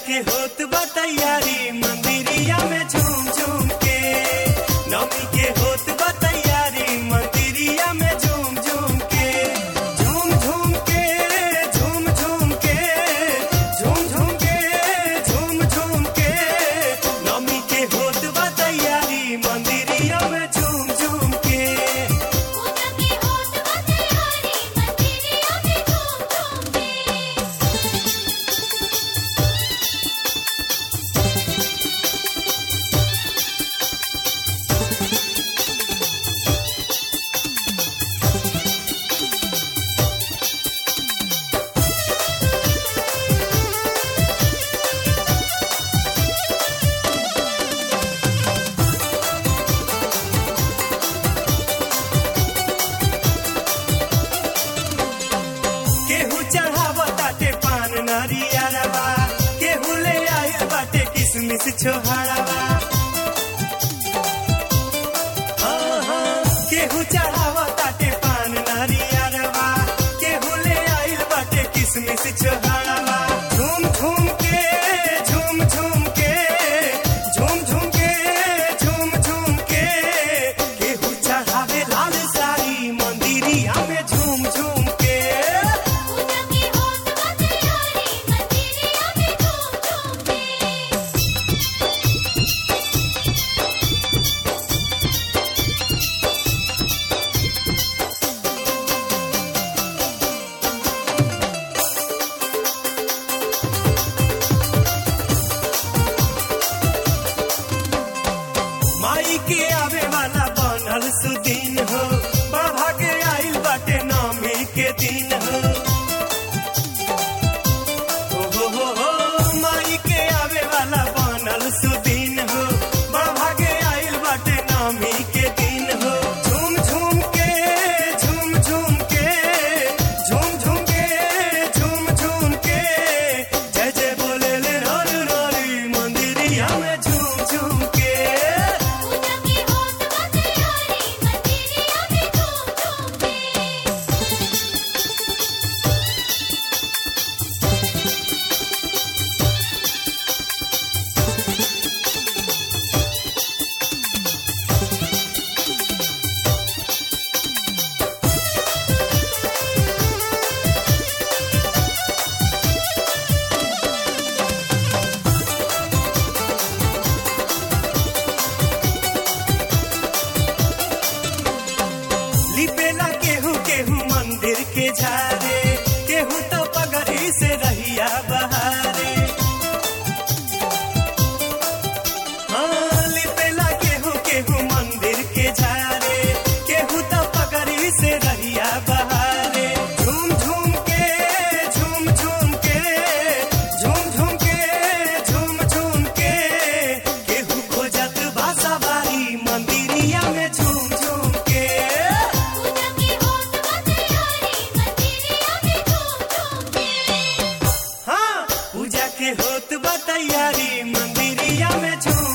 के होत बा तैयारी मंदिरिया में झूम झूम के नौमी के होत बा तैयारी मंदिरिया में झूम झूम के झूम झूम के झूम झूम के झूम झूम के झूम झूम के नौमी के होत बा तैयारी मंदिरिया में झूम झूम के पूजा की होत बा तैयारी मंदिरिया में झूम झूम के केहू चढ़ावताटे पान नरियरवा केहू ले आइल बाटे किसमिस छोहरवा हाँ, हाँ, केहू चढ़ावताटे पान नरियरवा केहू ले आइल बाटे किसमिस छोहरवा झूम झूम के झूम झूम के झूम झूम के झूम झूम के केहू चढ़ावे लाल साड़ी मंदिरिया में झूम झूम के पूजा की होत बा तैयारी मंदिरिया में झूम झूम के माई के आवे वाला बनल सुदीन हो बाबा के आइल बाटे नौमी के दिन हो हो हो हो हो माई के आवे वाला बनल सुदीन हो बाबा के आइल बाटे नौमी के दिन हो झूम झूम के झूम झूम के झूम झूम के झूम झूम के जय जय बोले ले रोल रोली मंदिरिया में झूम झूम के पूजा की होत बा तैयारी मंदिरिया में झूम झूम के लिपेला केहू केहू मंदिर के झारे केहू तो पगड़ी से रहिया बहारे हाँ, लिपेला केहू केहू मंदिर के झारे केहू तो पगड़ी से रहिया बहारे झूम झूम के झूम झूम के झूम झूम के झूम झूम के केहू खोजत भाषा बारी मंदिरिया में झूम झूम के पूजा की होत बा तैयारी मंदिरिया में झूम झूम के हाँ पूजा के होत बा तैयारी मंदिरिया में झूम